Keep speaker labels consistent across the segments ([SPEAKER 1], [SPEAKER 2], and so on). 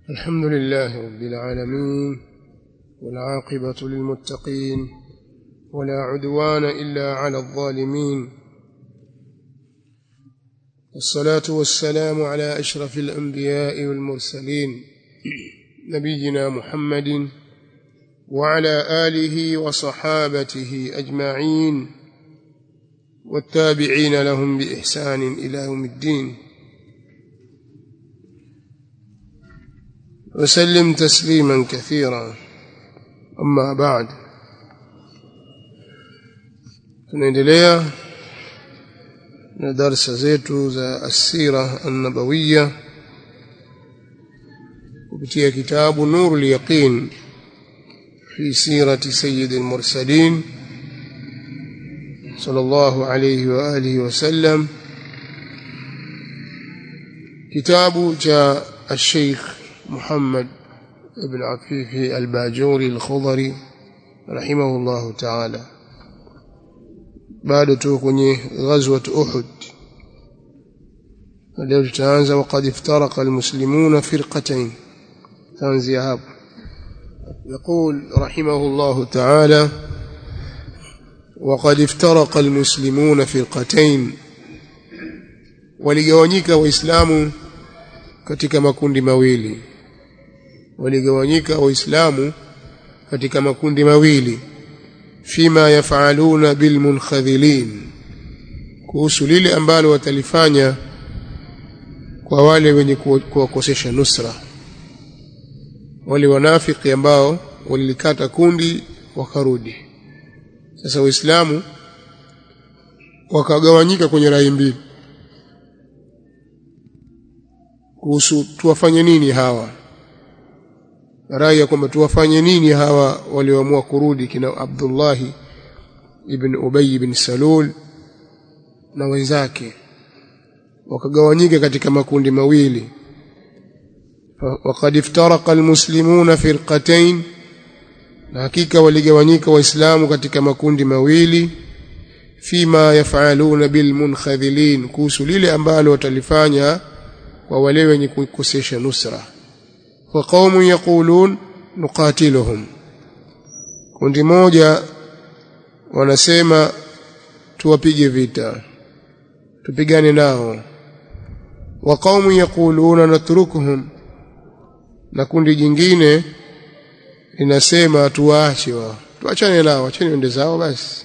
[SPEAKER 1] الحمد لله رب العالمين والعاقبة للمتقين ولا عدوان إلا على الظالمين والصلاة والسلام على أشرف الأنبياء والمرسلين نبينا محمد وعلى آله وصحابته أجمعين والتابعين لهم بإحسان إلى يوم الدين وسلم تسليما كثيرا أما بعد tunaendelea na darsa zetu za asira annabawiya kupitia kitabu nuru lyaqin fi sirati sayidi almursalin صلى الله عليه وآله وسلم كتاب جاء الشيخ محمد بن عفيف الباجوري الخضري رحمه الله تعالى بعد توكني غزوة أحد leo tutaanza وقد افترق المسلمون فرقتين تنزي هاب يقول رحمه الله تعالى وقد افترق المسلمون فرقتين waligawanyika waislamu katika makundi mawili waligawanyika waislamu katika makundi mawili fima yafaluna bilmunkhadhilin kuhusu lile ambalo watalifanya kwa wale wenye kuwakosesha nusra wale wanafiki ambao walilikata kundi wakarudi sasa waislamu wakagawanyika kwenye rai mbili kuhusu tuwafanye nini hawa rai ya kwamba tuwafanye nini hawa walioamua kurudi kina Abdullahi ibn Ubay ibn Salul na wenzake wakagawanyika katika makundi mawili وقد افترق المسلمون فرقتين na hakika waligawanyika waislamu katika makundi mawili fima yafaluna bilmunkhadhilin kuhusu lile ambalo watalifanya kwa wale wenye kukosesha nusra wa qaumun yaqulun nuqatiluhum kundi moja wanasema tuwapige vita tupigane nao wa qaumun yaquluna natrukuhum na kundi jingine linasema tuwaache wao tuachane nao acheni wende zao basi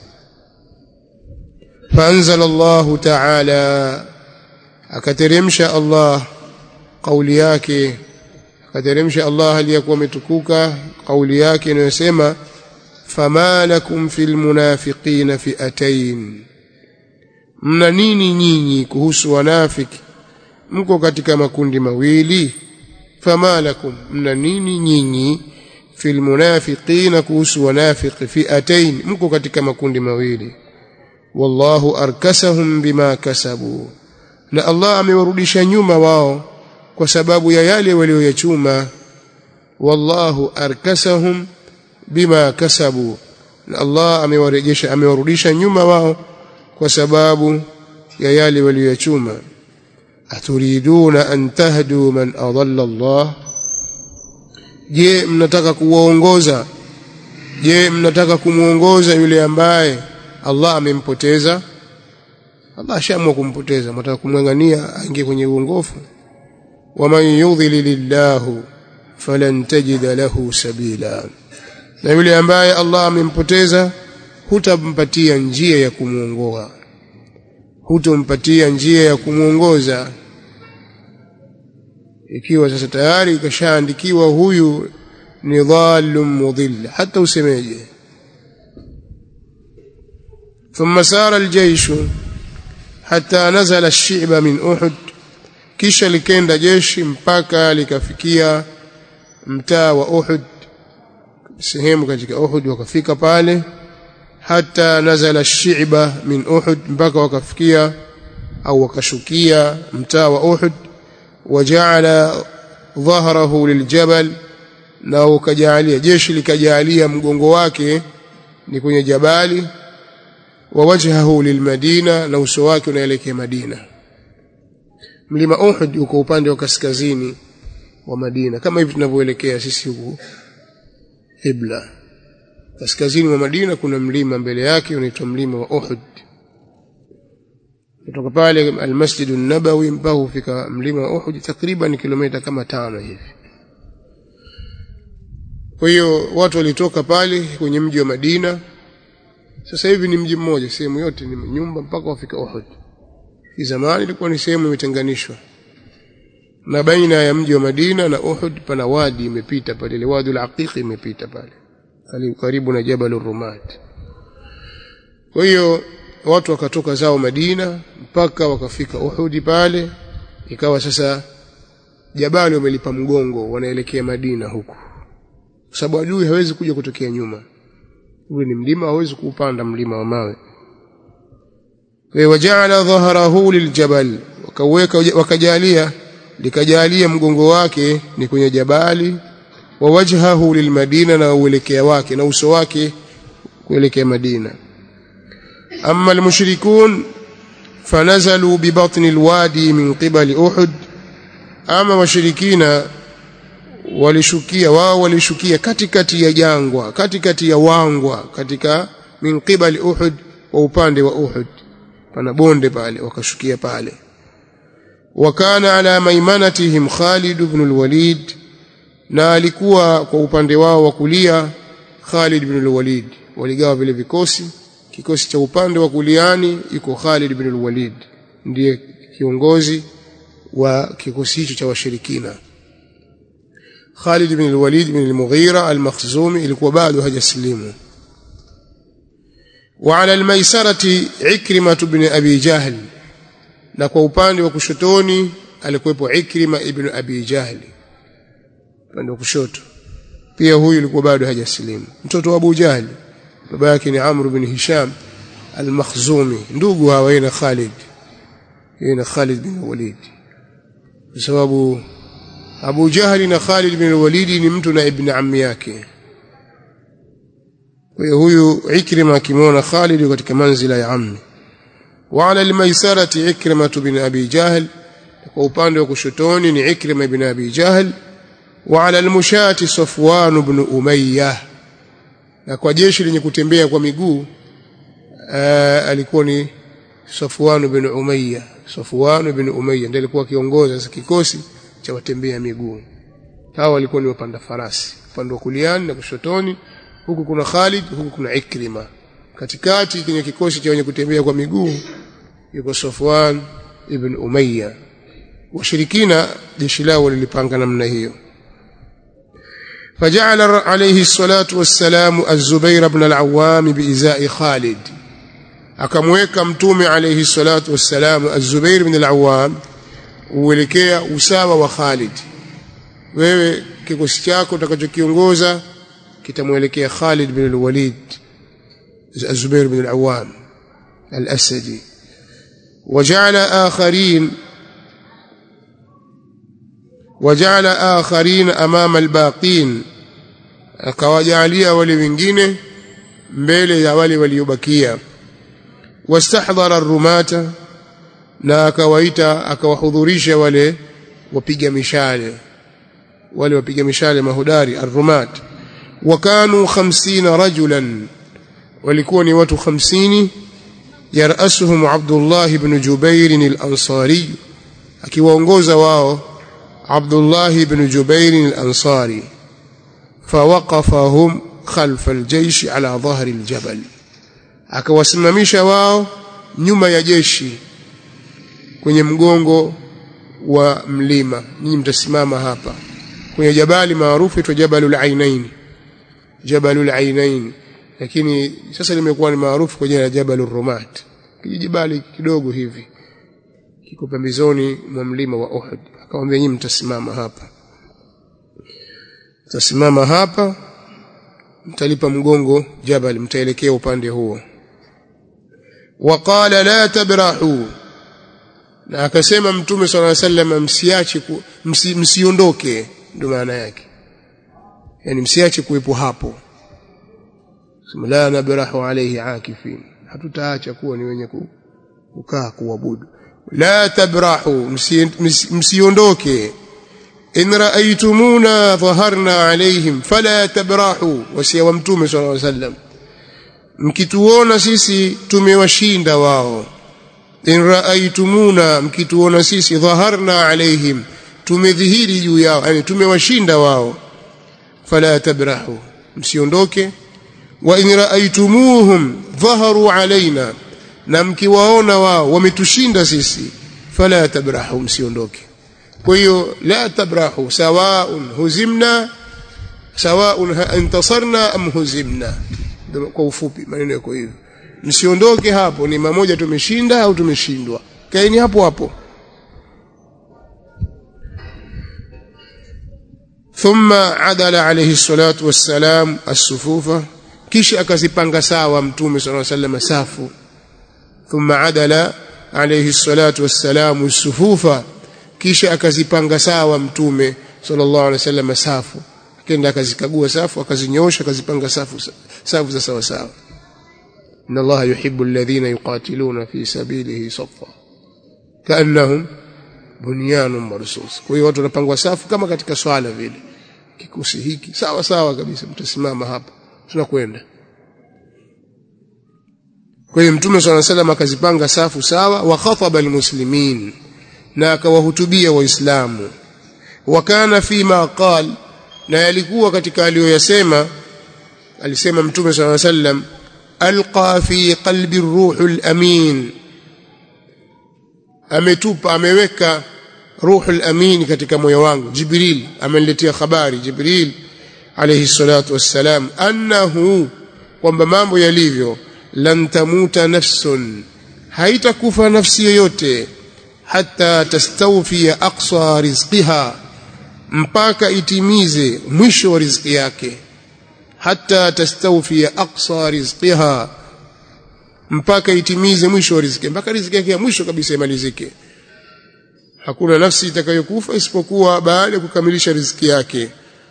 [SPEAKER 1] faanzala Allah ta'ala akateremsha Allah kauli yake akateremsha Allah aliyakuwa ametukuka kauli yake inayosema fama lakum fil munafiqina fi'atayn mna nini nyinyi kuhusu wanafiki mko katika makundi mawili fama lakum mna nini nyinyi fil munafiqina kuhusu wanafiki fi'atayn mko katika makundi mawili wallahu arkasahum bima kasabu na Allah amewarudisha nyuma wao kwa sababu ya yale walioyachuma wallahu arkasahum bima kasabu na Allah amewarejesha amewarudisha nyuma wao kwa sababu ya yale walioyachuma aturiduna an tahdu man adalla Allah je mnataka kuwaongoza je mnataka kumuongoza yule ambaye Allah amempoteza Allah ashaamua kumpoteza mtaka kumngangania aingie kwenye uongofu waman yudhililillahu falan tajida lahu sabila na yule ambaye Allah amempoteza hutampatia njia ya kumuongoa hutompatia njia ya kumuongoza ikiwa sasa tayari kashaandikiwa huyu ni dhalum mudhill hata usemeje ثم سار الجيش حتى نزل الشعب من أحد kisha likenda jeshi mpaka likafikia mtaa wa Uhud sehemu katika Uhud wakafika pale hata nazala ash-shi'ba min Uhud mpaka wakafikia au wakashukia mtaa wa Uhud waja'ala dhahrahu liljabal na ukajalia jeshi likajalia mgongo wake ni kwenye jabali wa wajhahu lilmadina na uso wake unaelekea Madina mlima Uhud uko upande wa kaskazini wa Madina kama hivi tunavyoelekea sisi huku Ibla kaskazini mwa Madina kuna mlima mbele yake unaitwa mlima wa Uhud kutoka pale al-Masjid an-Nabawi mpaka kufika mlima wa Uhud takriban kilomita kama tano hivi kwa hiyo watu walitoka pale kwenye mji wa Madina sasa hivi ni mji mmoja sehemu yote ni nyumba mpaka wafika Uhud zamani ilikuwa ni sehemu imetenganishwa na baina ya mji wa Madina na Uhud pana wadi imepita pale ile wadi al-Aqiq imepita pale karibu na Jabal Rumat kwa hiyo watu wakatoka zao Madina mpaka wakafika Uhud pale ikawa sasa jabali wamelipa mgongo wanaelekea Madina huku kwa sababu adui hawezi kuja kutokea nyuma ule ni mlima hawezi kuupanda mlima wa mawe wajaala dhahrahu liljabal wakaweka wakajalia likajalia mgongo wake ni kwenye jabali wa wajhahu lilmadina na uelekea wake na uso wake kuelekea Madina amma almushrikun fanazalu bibatni alwadi min qibali Uhud ama washirikina walishukia wao walishukia katikati ya jangwa katikati ya wangwa katika min qibali Uhud wa upande wa Uhud pana bonde pale wakashukia pale wakana ala maimanatihim Khalid ibn al-Walid na alikuwa kwa upande wao wa kulia Khalid ibn al-Walid waligawa vile vikosi kikosi cha upande wa kuliani iko Khalid ibn al-Walid ndiye kiongozi wa kikosi hicho cha washirikina Khalid ibn al-Walid ibn al-Mughira al-Makhzumi ilikuwa bado hajaslimu وعلى الميسرة عكرمة بن أبي جهل na kwa upande wa kushotoni alikuwepo Ikrima ibn Abi Jahl upande wa kushoto pia huyu alikuwa bado hajasilimu mtoto wa Abu Jahl baba yake ni Amr ibn Hisham al-Makhzumi ndugu hawa na Khalid na Khalid bin Walid kwa sababu Abu Jahl na Khalid bin Walid ni mtu na ibn ammi yake kwa hiyo huyu Ikrima akimwona Khalid katika manzila ya ammi وعلى الميسرة عكرمة بن أبي جهل وupande wa kushotoni ni Ikrima ibn Abi Jahl وعلى المشاة صفوان بن أمية na kwa jeshi lenye kutembea kwa miguu alikuwa ni Safwan ibn Umayya Safwan ibn Umayya ndiye alikuwa akiongoza sasa kikosi cha watembea miguu hawa walikuwa ni wapanda farasi upande wa kuliani na kushotoni huku kuna Khalid huku kuna Ikrima katikati kwenye kikosi cha wenye kutembea kwa miguu yuko Safwan ibn Umayya washirikina jeshi lao walilipanga namna hiyo فجعل عليه الصلاة والسلام الزبير بن العوام بإزاء خالد akamweka mtume alayhi salatu wassalam az-Zubair ibn al-Awwam uelekea usawa wa Khalid wewe kikosi chako utakachokiongoza kitamwelekea Khalid bin al-Walid az-Zubair ibn al-Awwam al-Asadi وجعل آخرين وجعل آخرين أمام الباقين akawajalia wale wengine mbele ya wale waliobakia wastahdhara rumata na akawaita akawahudhurisha wale wapiga mishale wale wapiga mishale mahudari arrumat wakanu 50 rajulan walikuwa ni watu 50 yarasuhum Abdullah ibn Jubair al-Ansari akiwaongoza wao Abdullah ibn Jubair al-Ansari fawaqafahum khalfa al-jaysh ala dhahri al-jabal akawasimamisha wao nyuma ya jeshi kwenye mgongo wa mlima nyinyi mtasimama hapa kwenye jabali maarufu itwa Jabalul Ainain Jabalul Ainain lakini sasa limekuwa ni maarufu kwa jina la Jabalur Rumat kijibali kidogo hivi kiko pembezoni mwa mlima wa Uhud akamwambia nyinyi mtasimama hapa mtasimama hapa mtalipa mgongo jabal mtaelekea upande huo waqala la tabrahu na akasema mtume swalla sallam msiache msi, msiondoke ndio maana yake yani msiache kuwepo hapo sema la nabrahu alayhi akifin hatutaacha kuwa ni wenye kukaa kuabudu la tabrahu msiondoke in raaitumuna dhaharna alaihim fala tabrahu wasia wa mtume sallallahu alaihi wasallam mkituona sisi tumewashinda wao in raaitumuna mkituona sisi dhaharna alaihim tumedhihiri juu yao yani tumewashinda wao fala tabrahu msiondoke wa in raaitumuhum dhaharu alaina na mkiwaona wao wametushinda sisi fala tabrahu msiondoke kwa hiyo la tabrahu sawaun huzimna sawaun intasarna am huzimna kwa ufupi maneno yako hivyo msiondoke hapo ni mamoja tumeshinda au tumeshindwa kaeni hapo hapo ثم عدل عليه الصلاة والسلام الصفوف kisha akazipanga sawa mtume صلى الله عليه وسلم safu ثم عدل عليه الصلاة والسلام الصفوف kisha akazipanga sawa mtume sallallahu alaihi wasallam safu akaenda akazikagua safu akazinyosha akazipanga safu safu za sawa sawa inna allaha yuhibbu alladhina yuqatiluna fi sabilihi saffa kaannahum bunyanun marsus kwa hiyo watu wanapangwa safu kama katika swala vile kikosi hiki sawa sawa kabisa mtasimama hapa tunakwenda kwa hiyo mtume swalla salam akazipanga safu sawa wa khataba almuslimin na akawahutubia waislamu wa kana fima qal na yalikuwa katika aliyoyasema alisema mtume swalla salam alqa fi qalbi ruhul amin ametupa ameweka ruhul amin katika moyo wangu jibril ameniletea habari jibril alayhi salatu wassalam annahu kwamba mambo yalivyo lan tamuta nafsun haitakufa nafsi yoyote hata tastawfiya aqsa rizqiha mpaka itimize mwisho wa riziki yake hata tastawfiya aqsa rizqiha mpaka itimize mwisho wa riziki mpaka riziki yake ya mwisho kabisa imalizike hakuna nafsi itakayokufa isipokuwa baada ya kukamilisha riziki yake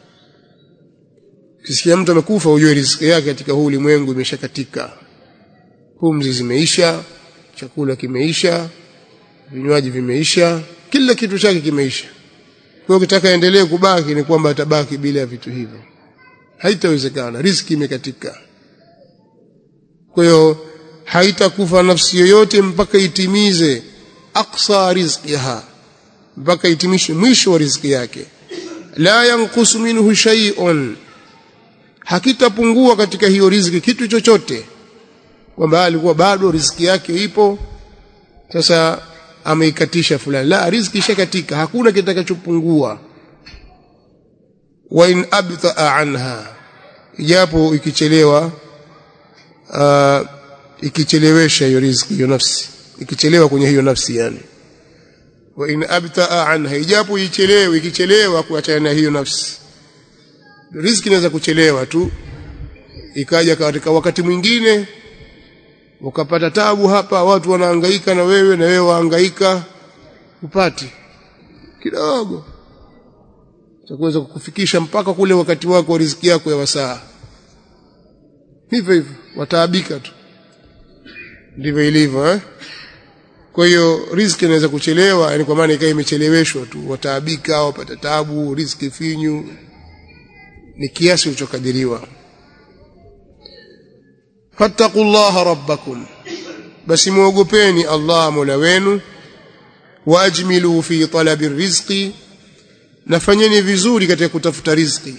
[SPEAKER 1] kisikia mtu amekufa ujue riziki yake katika huu ulimwengu imeshakatika pumzi zimeisha chakula kimeisha vinywaji vimeisha kila kitu chake kimeisha kwa hiyo ukitaka endelee kubaki ni kwamba atabaki bila ya vitu hivyo haitawezekana riziki imekatika kwa hiyo haitakufa nafsi yoyote mpaka itimize aqsa rizqiha mpaka itimishe mwisho wa riziki yake la yanqusu minhu shay'un hakitapungua katika hiyo riziki kitu chochote kwamba alikuwa bado riziki yake ipo sasa ameikatisha fulani la riziki ishakatika hakuna kitakachopungua wa in abtaa anha ijapo ikichelewa uh, ikichelewesha hiyo riziki hiyo nafsi ikichelewa kwenye hiyo nafsi yani wa in abtaa anha ijapo ichelewe ikichelewa kuachana na hiyo nafsi riziki inaweza kuchelewa tu ikaja katika wakati mwingine ukapata tabu hapa watu wanahangaika na wewe na wewe wahangaika upati kidogo cha kuweza kukufikisha mpaka kule wakati wako wa riziki yako ya wasaa hivyo hivyo wataabika tu ndivyo ilivyo eh kwa hiyo riziki inaweza kuchelewa yani kwa maana ikawa imecheleweshwa tu wataabika wapata tabu riziki finyu ni kiasi ulichokadiriwa fattaqullaha rabbakum basi muogopeni Allah mola wenu waajmilu fi talabi rizqi nafanyeni vizuri katika kutafuta riziki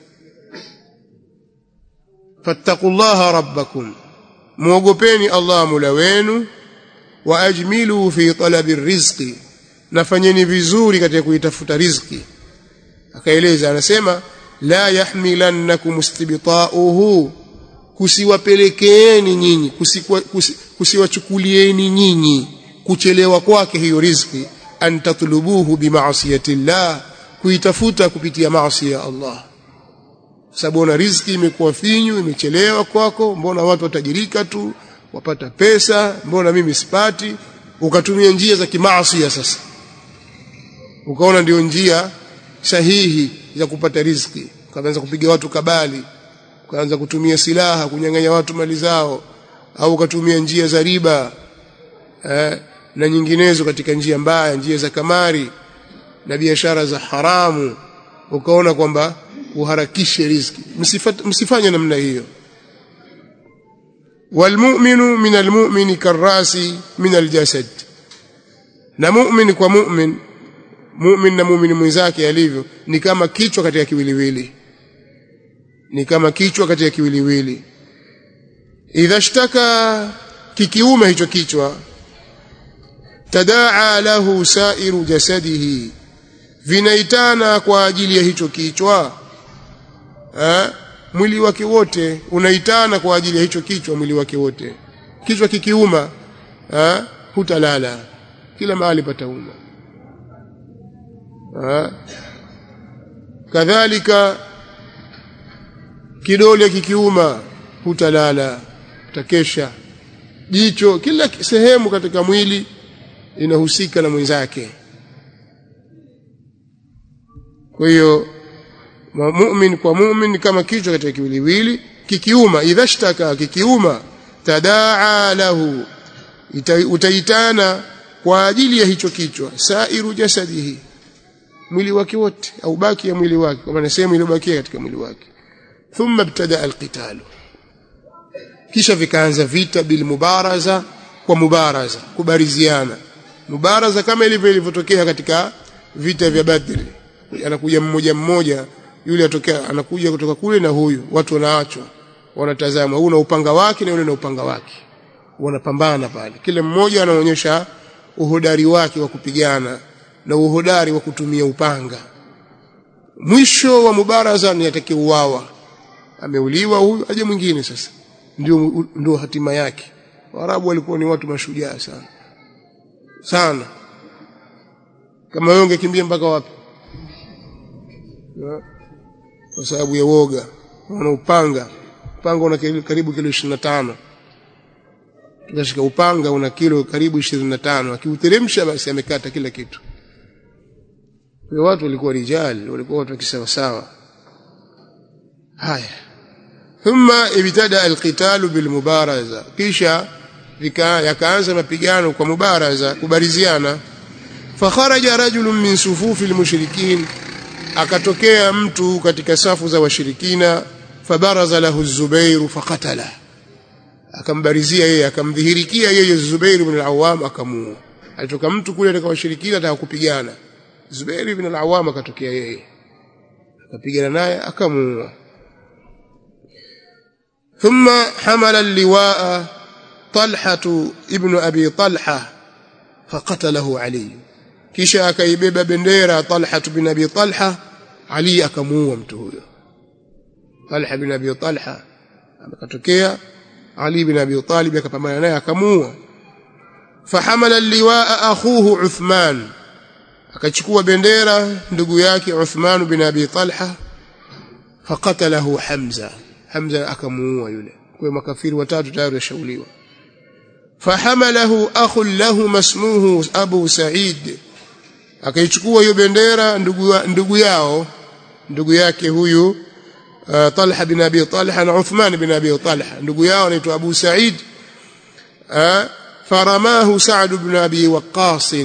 [SPEAKER 1] fattaqullaha rabbakum muogopeni Allah mola wenu waajmilu fi talabi rizqi nafanyeni vizuri katika kuitafuta riziki akaeleza anasema la yahmilannakum istibta'uhu kusiwapelekeeni nyinyi kusiwachukulieni nyinyi kuchelewa kwake hiyo riziki an tatlubuhu bimaasiyati llah kuitafuta kupitia maasi ya Allah sababu una riziki imekuwa finyu imechelewa kwako mbona watu watajirika tu wapata pesa mbona mimi sipati ukatumia njia za kimaasi sasa ukaona ndio njia sahihi za kupata riziki ukaanza kupiga watu kabali ukaanza kutumia silaha kunyang'anya watu mali zao au ukatumia njia za riba eh, na nyinginezo katika njia mbaya njia za kamari na biashara za haramu ukaona kwamba uharakishe riziki msifanye namna hiyo walmu'minu min almu'mini karrasi min aljasad na mu'min kwa mu'min mu'min na mu'min mwenzake alivyo ni kama kichwa katika kiwiliwili ni kama kichwa katika kiwiliwili idha shtaka kikiuma hicho kichwa tadaa lahu sairu jasadihi vinaitana kwa ajili ya hicho kichwa ha? mwili wake wote unaitana kwa ajili ya hicho kichwa mwili wake wote kichwa kikiuma ha? hutalala kila mahali patauma kadhalika kidole kikiuma hutalala utakesha jicho kila sehemu katika mwili inahusika na mwenzake kwa hiyo mu'min kwa mu'min kama kichwa katika kiwiliwili kikiuma idhashtaka kikiuma tadaa lahu utaitana kwa ajili ya hicho kichwa sairu jasadihi mwili wake wote au baki ya mwili wake kwa maana sehemu iliyobakia katika mwili wake thumma ibtada alqital kisha vikaanza vita bil mubaraza kwa mubaraza kubariziana mubaraza kama ilivyo ilivyotokea katika vita vya Badri anakuja mmoja mmoja yule atokea anakuja kutoka kule na huyu watu wanaachwa wanatazama huyu na upanga wake na yule na upanga wake wanapambana pale kila mmoja anaonyesha uhodari wake wa kupigana na uhodari wa kutumia upanga mwisho wa mubaraza ni atakayeuawa ameuliwa huyu aje mwingine sasa ndio ndio hatima yake Waarabu walikuwa ni watu mashujaa sana sana kama wewe ungekimbia mpaka wapi kwa sababu ya woga wana upanga upanga una karibu kilo 25 tukashika upanga una kilo karibu 25 akiuteremsha basi amekata kila kitu kwa watu walikuwa rijali walikuwa watu kisawa sawa haya thumma ibtada alqitalu bilmubaraza kisha yakaanza mapigano kwa mubaraza kubariziana fakharaja rajulun min sufufi almushrikin akatokea mtu katika safu za washirikina fabaraza lahu Zubair faqatala akambarizia yeye akamdhihirikia yeye Zubair ibn al-Awwam akamuua alitoka mtu kule katika washirikina ataka kupigana Zubair ibn al-Awwam akatokea yeye akapigana naye akamuua ثم حمل اللواء طلحة ابن أبي طلحة فقتله علي kisha akaibeba bendera Talha bin Abi Talha Ali akamuua mtu huyo Talha bin Abi Talha akatokea Ali bin Abi Talib akapambana naye akamuua fahamala liwaa akhuhu Uthman akachukua bendera ndugu yake Uthman bin Abi Talha faqatalahu Hamza Hamza akamuua yule kwa makafiri watatu tayari washauliwa fahamalahu akhun lahu masmuhu Abu Sa'id akaichukua hiyo bendera ndugu, ndugu yao ndugu yake huyu uh, Talha bin Abi Talha na Uthman bin Abi Talha ndugu yao anaitwa Abu Sa'id uh, faramahu Sa'd bin Abi Waqqas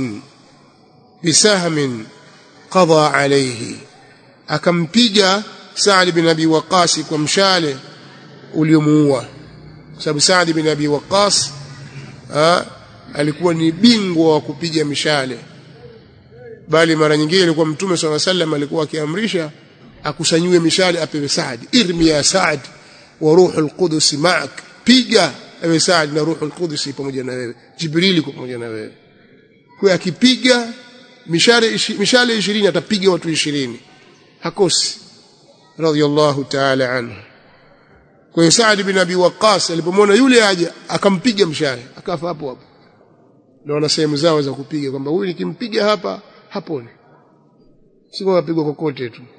[SPEAKER 1] bisahmin qada alayhi akampiga Sa'd bin Abi Waqqas kwa mshale uliomuua sababu Sa'd bin Abi Waqqas uh, alikuwa ni bingwa wa kupiga mishale bali mara nyingine ilikuwa mtume swalla sallam alikuwa akiamrisha akusanyiwe mishale apewe Saad irmi ya Saad wa ruhul qudus ma'ak piga ewe Saad na ruhul qudus pamoja na wewe Jibrili pamoja na wewe kwa akipiga mishale mishale 20 atapiga watu 20 hakosi radiyallahu ta'ala anhu kwa hiyo Saad bin Abi Waqqas alipomwona yule aje akampiga mshale akafa hapo hapo ndio wana sehemu zao za kupiga kwamba huyu nikimpiga hapa haponi sio apigwa kokote tu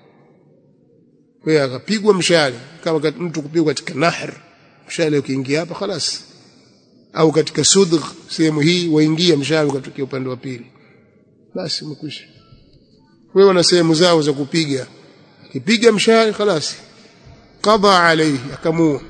[SPEAKER 1] kwa hiyo akapigwa mshale kama mtu kupigwa katika nahr mshale ukiingia hapa خلاص au katika sudgh sehemu hii waingia mshale ukatokea upande wa pili basi umekwisha wewe na sehemu zao za kupiga kipiga mshale خلاص qada alayhi akamua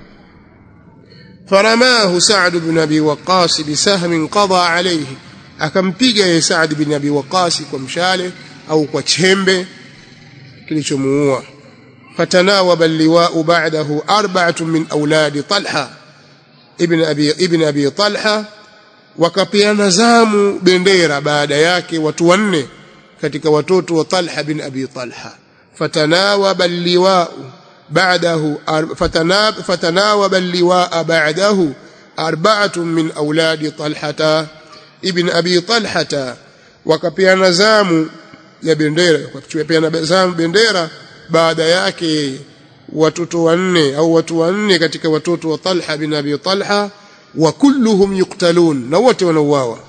[SPEAKER 1] فرماه سعد بن ابي وقاص بسهم قضى عليه akampiga yeye Saad bin Abi Waqas kwa mshale au kwa chembe kilichomuua fatanawaba liwa'u ba'dahu arba'atun min auladi Talha ibn abi ibn abi Talha wakapeana zamu bendera baada yake watu wanne katika watoto wa Talha bin Abi Talha fatanawaba liwa'u ba'dahu fatanab fatanawaba liwa'a ba'dahu arba'atun min auladi Talhata ibn Abi Talhata wakapeana zamu ya bendera wakapeana zamu bendera baada yake watoto wanne au watu wanne katika watoto wa Talha bin Abi Talha wa kulluhum yuktalun na wote wanauawa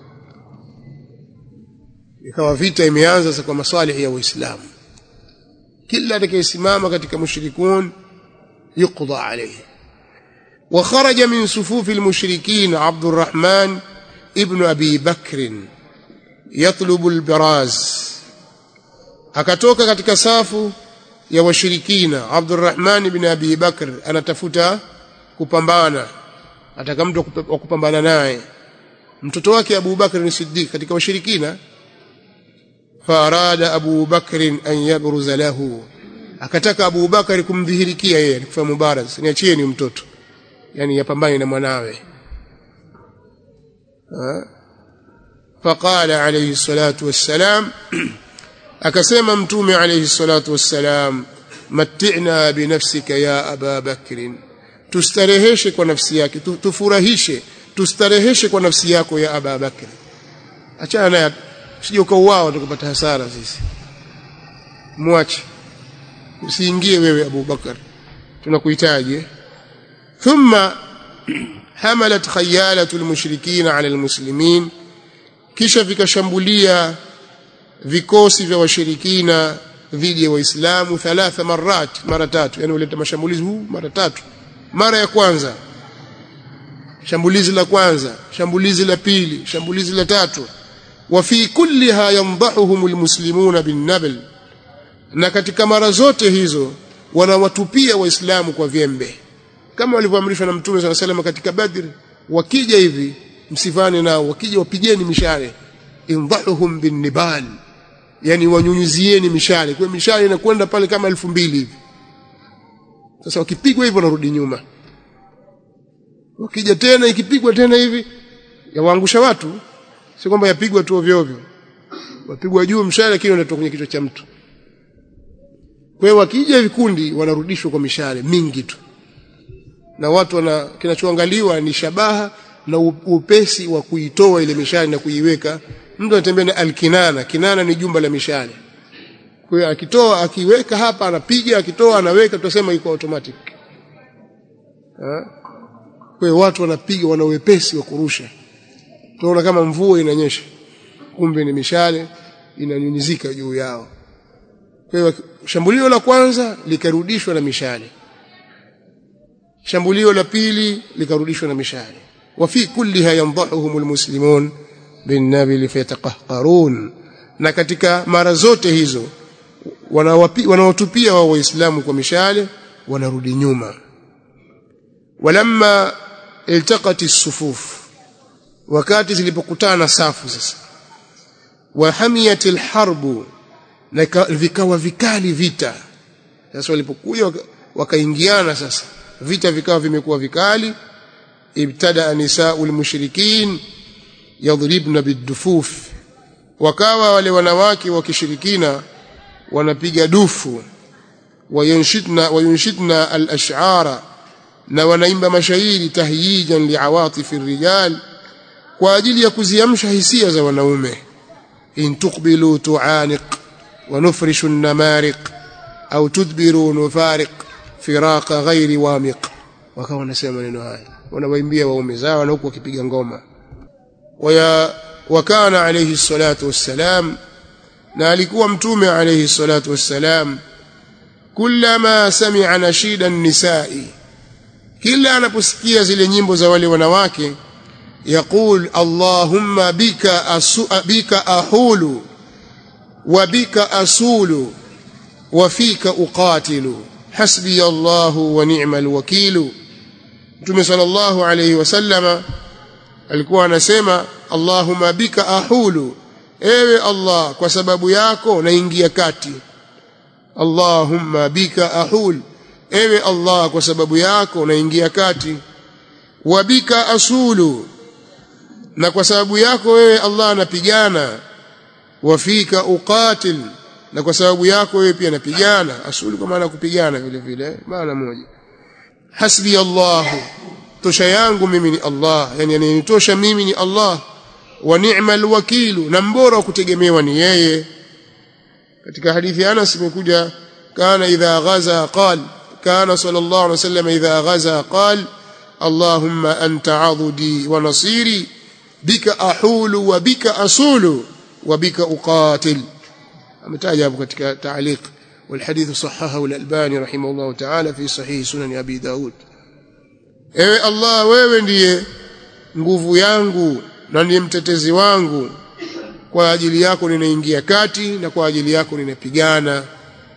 [SPEAKER 1] ikawa vita imeanza sasa kwa maswali ya Uislamu kila atakayesimama katika mushrikun yuqda alayhi وخرج من صفوف المشركين عبد الرحمن ابن أبي بكر يطلب البراز akatoka katika safu ya washirikina Abdurrahman ibn Abi Bakr anatafuta kupambana ataka mtu wa kupambana naye mtoto wake Abu Bakr ni Siddiq katika washirikina farada Abu Bakr an yabruza lahu akataka Abu Bakr kumdhihirikia yeye kufanya mubaraz niachieni mtoto yani yapambane na mwanawe فقال عليه الصلاة والسلام akasema mtume alayhi salatu wassalam matti'na binafsika ya aba bakrin tustareheshe kwa nafsi yake tufurahishe tustareheshe kwa nafsi yako ya aba bakri achana naye usije ukauawa tukapata hasara sisi mwache usiingie wewe Abu Bakar tunakuhitaji thumma hamalat khayalatu almushrikin ala almuslimin kisha vikashambulia vikosi vya washirikina dhidi ya waislamu thalatha marat mara tatu yani uleta mashambulizi huu mara tatu mara ya kwanza shambulizi la kwanza shambulizi la pili shambulizi la tatu wa fi kulliha yandahuhum almuslimuna binnabl na katika mara zote hizo wanawatupia waislamu kwa vyembe kama walivyoamrishwa na mtume swalla salam katika badri wakija hivi msivane nao wakija wapigeni mishale indahuhum binnibal yani wanyunyizieni mishale kwa mishale inakwenda pale kama elfu mbili hivi sasa wakipigwa hivyo wanarudi nyuma wakija tena ikipigwa tena hivi yawaangusha watu si kwamba yapigwa tu ovyo ovyo wapigwa juu mshale lakini unatoka kwenye kichwa cha mtu kwa hiyo wakija vikundi wanarudishwa kwa mishale mingi tu na watu wana kinachoangaliwa ni shabaha na upesi wa kuitoa ile mishale na kuiweka mtu anatembea na alkinana kinana ni jumba la mishale kwa hiyo akitoa akiweka hapa anapiga akitoa anaweka tutasema iko automatic ha? kwa hiyo watu wanapiga wana uwepesi wa kurusha tunaona kama mvua inanyesha kumbe ni mishale inanyunyizika juu yao kwa hiyo shambulio la kwanza likarudishwa na mishale shambulio la pili likarudishwa na mishale wa fi kulliha yandahuhum almuslimun binnabil fayataqahqarun na katika mara zote hizo wanawatupia wa waislamu kwa mishale wanarudi nyuma walamma iltaqati sufuf wakati zilipokutana safu sasa wahamiyat alharbu na vikawa vikali vita sasa walipokuja wakaingiana sasa vita vikawa vimekuwa vikali ibtada nisaul mushrikin yadribna bidufuf wakawa wale wanawake wa kishirikina wanapiga dufu wayanshidna wayunshidna al-ash'ara na wanaimba mashairi tahyijan liawatif ar-rijal kwa ajili ya kuziamsha hisia za wanaume in tuqbilu tu'aniq wa nufrishu an-namariq au tudbiru nufariq firaqa ghairi wamiq wakawa wanasema maneno haya wanawaimbia waume zao na huku wakipiga ngoma waya wakana alayhi salatu wassalam na alikuwa mtume alayhi salatu wassalam kullama sami'a nashida an-nisa'i kila anaposikia zile nyimbo za wale wanawake yaqul allahumma bika asu, bika ahulu wa bika asulu wa fika uqatilu hasbi allah wa ni'mal wakil mtume sallallahu alayhi wasallama alikuwa anasema allahumma bika ahulu ewe Allah kwa sababu yako naingia kati Allahumma bika ahul ewe Allah kwa sababu yako naingia kati wa bika asulu na kwa sababu yako wewe Allah napigana wa fika uqatil na kwa sababu yako wewe pia napigana asulu kwa maana kupigana vile vile maana moja hasbi Allah tosha yangu mimi ni Allah yani ananitosha mimi ni Allah wa ni'mal wakilu na mbora wa kutegemewa ni yeye katika hadithi ya Anas imekuja kana idha ghaza qal kana sallallahu alaihi wasallam idha ghaza qal allahumma anta adudi wa nasiri bika ahulu wa bika asulu wa bika uqatil ametaja hapo katika ta'liq والحديث صححه الألباني رحمه الله تعالى في صحيح سنن أبي داود ewe Allah wewe ndiye nguvu yangu na ndiye mtetezi wangu kwa ajili yako ninaingia kati na kwa ajili yako ninapigana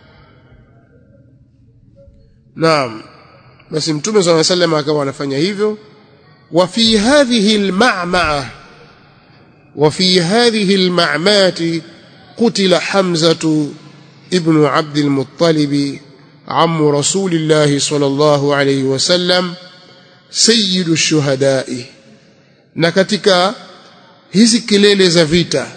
[SPEAKER 1] naam basi mtume swalla sallam akawa anafanya hivyo wa fi hadhihi alma'ma'a wa fi hadhihi alma'mati qutila hamzatu ibn abd almuttalib عم رسول الله صلى الله عليه وسلم سيد الشهداء na katika hizi kelele za vita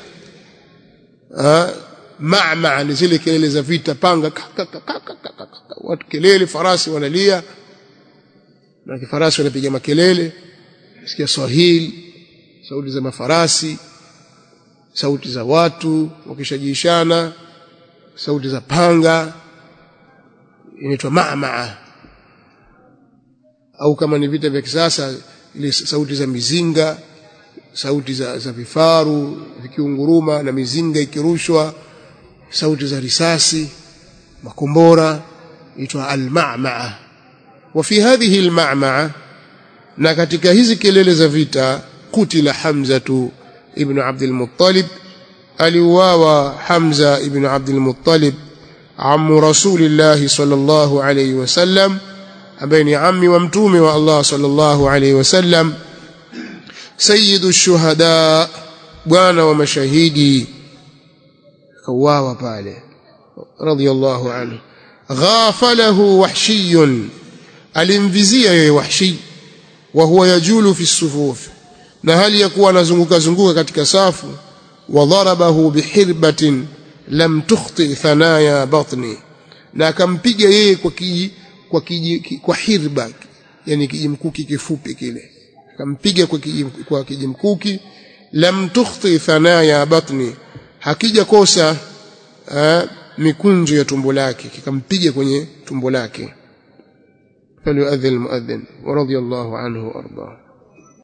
[SPEAKER 1] ma'ma ni zile kelele za vita panga watu kelele farasi wanalia na kifarasi wanapiga makelele sikia swahili sauti za mafarasi sauti za watu wakishajishana sauti za panga inaitwa ma'ma au kama ni vita vya kisasa ile sauti za mizinga sauti za, za vifaru vikiunguruma na mizinga ikirushwa sauti za risasi makombora itwa al-ma'ma'a wa fi hadhihi al-ma'ma'a na katika hizi kelele za vita kutila hamzatu ibn abd al-muttalib aliuawa hamza ibn abd al-muttalib ammu rasulillah sallallahu alayhi wasallam ambaye ni ammi wa mtume wa Allah sallallahu alayhi wasallam sayyidu shuhada bwana wa mashahidi kauawa pale radiyallahu anhu ghafalahu wahshiyun alimvizia yeye wahshi wa huwa yajulu fi sufuf na hali ya kuwa anazunguka zunguka katika safu wa dharabahu bihirbatin lam tukhti thanaya batni na akampiga yeye kwa kiji, kwa kiji, kwa hirba yani kijimkuki kifupi kile akampiga kwa kijim, kwa kijimkuki lam tukhti thanaya batni hakija kosa uh, mikunjo ya tumbo lake kikampiga kwenye tumbo lake فليؤذن المؤذن ورضي الله عنه وارضاه